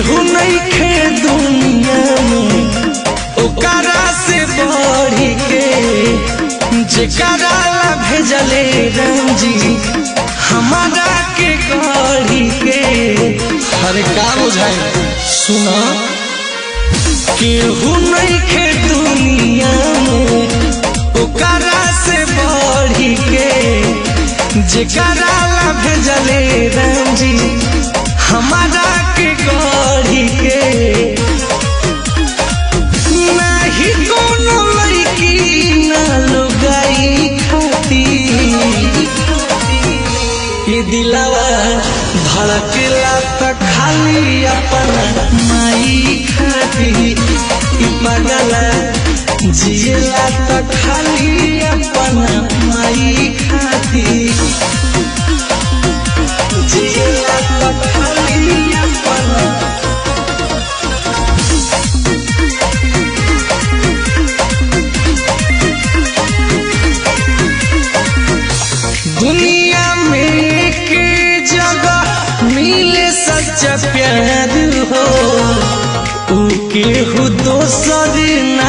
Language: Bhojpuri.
केहू नहीं खे दुनिया में ओकरा से बढ़ी के जेकरा ला भेजले रंजी हमारा के गढ़ी के अरे का बुझाए सुना केहू नहीं खे दुनिया में ओकरा से बढ़ी के जेकरा ला भेजले रंजी हमारा के गढ़ी के नाही कोनो लड़की ना लुगाई खाती ये दिलावा धड़केला त खाली अपना माई खाती ई पगला जियला त खाली अपना माई खाती जियला त खाली अपना दुनिया में के जगह मिले सच्चा प्यार हो ऊ केहू दोसर